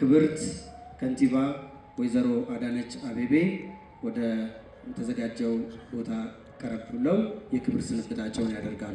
ክብርት ከንቲባ ወይዘሮ አዳነች አቤቤ ወደ ተዘጋጀው ቦታ ቀረብ ብለው የክብር ስንብታቸውን ያደርጋሉ።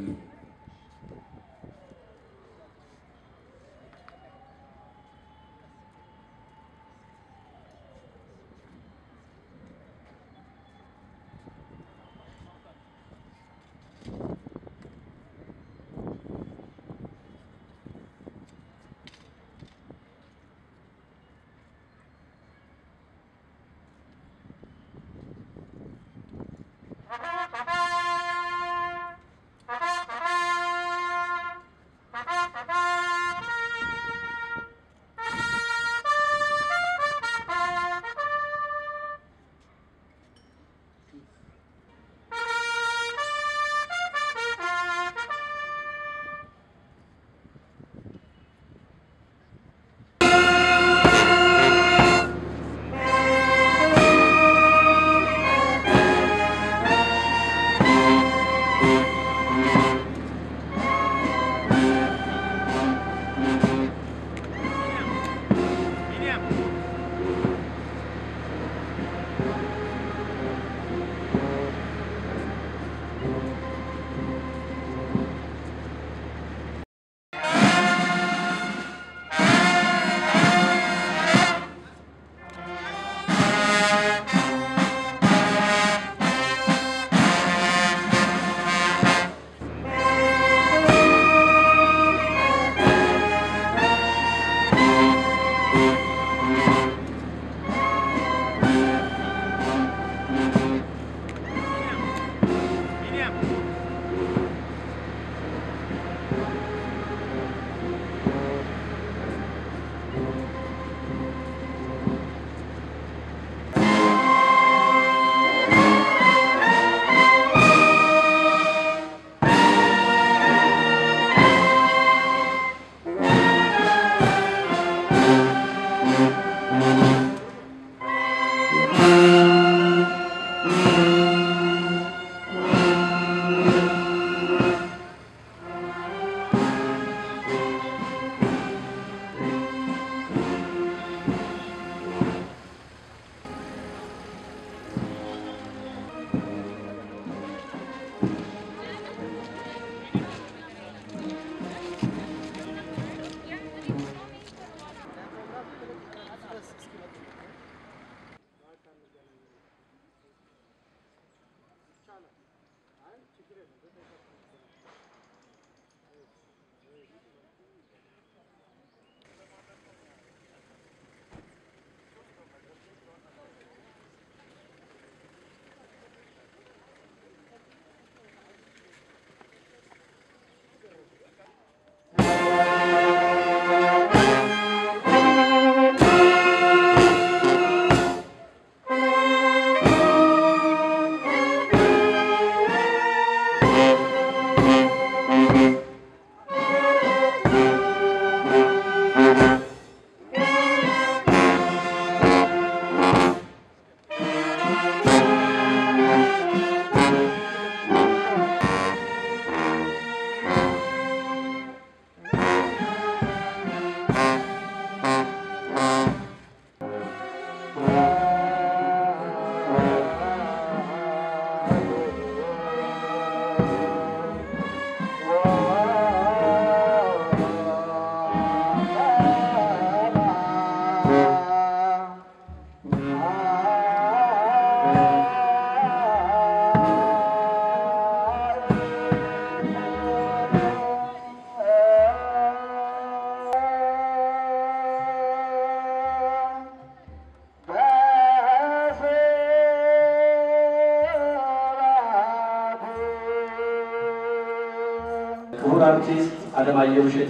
ክቡር አርቲስት አለማየሁ እሸቴ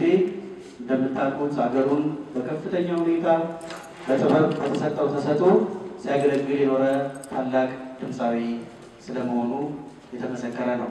እንደምታውቁት ሀገሩን በከፍተኛ ሁኔታ በጥበብ በተሰጠው ተሰጥኦ ሲያገለግል የኖረ ታላቅ ድምፃዊ ስለመሆኑ የተመሰከረ ነው።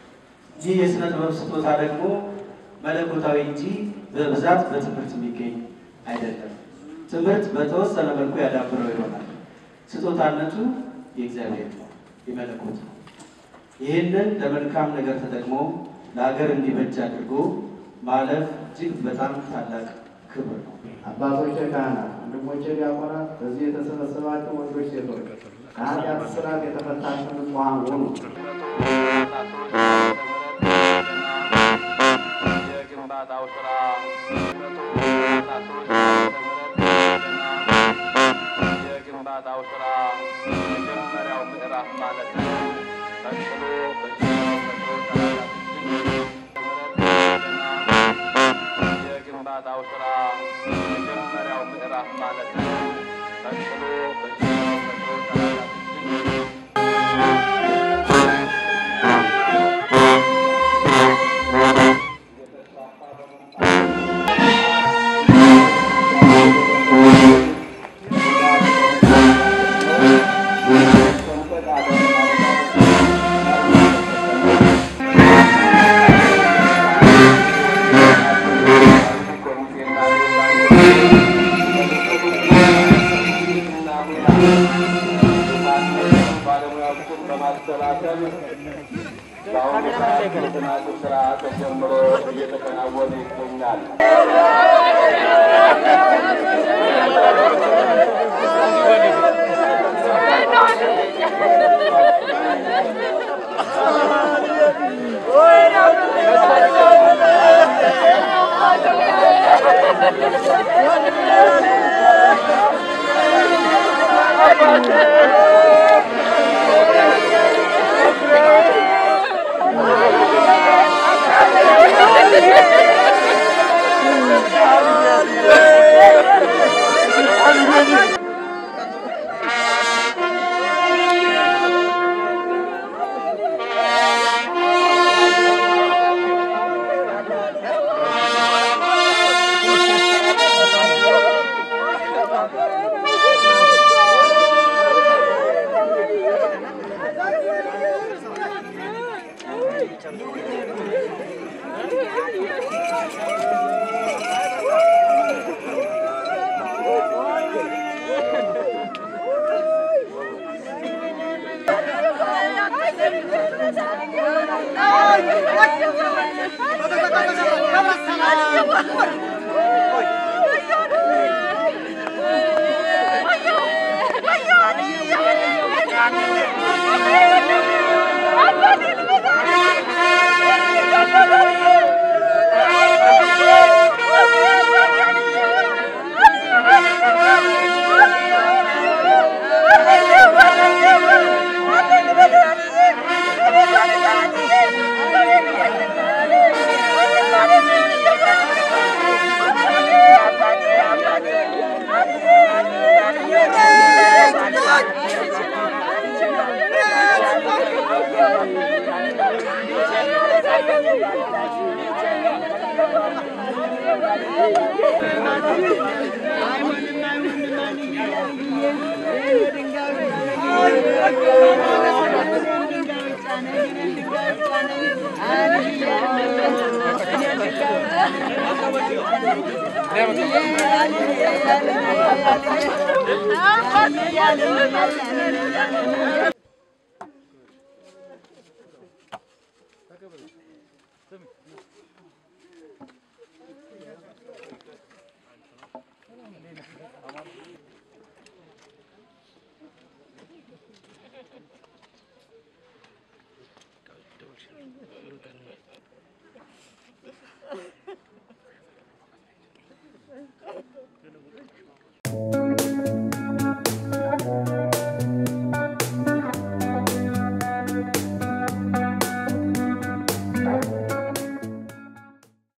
ይህ የሥነ ጥበብ ስጦታ ደግሞ መለኮታዊ እንጂ በብዛት በትምህርት የሚገኝ አይደለም። ትምህርት በተወሰነ መልኩ ያዳብረው ይሆናል። ስጦታነቱ የእግዚአብሔር ነው፣ የመለኮት ነው። ይህንን ለመልካም ነገር ተጠቅሞ ለሀገር እንዲበጅ አድርጎ ማለፍ እጅግ በጣም ታላቅ ክብር ነው። አባቶች ካህናት፣ ወንድሞች ወንድሞቼ ዲያቆናት፣ በዚህ የተሰበሰባችሁ ወንዶች፣ ሴቶች ከኃጢአት እስራት የተፈታችሁ ንጹሐን ሁኑ። የግንባታው ስራ የግንባታው ስራ መጀመሪያው ምዕራፍ ማለት ነው። ቀጥሎ የግንባታው ስራ መጀመሪያው ምዕራፍ ማለት ነው። ቀጥሎ ባለሙያዎችን በማሰባሰብ በአሁኑ ሰዓት የጥናቱ ስራ ተጀምሮ እየተከናወነ ይገኛል። Yeah.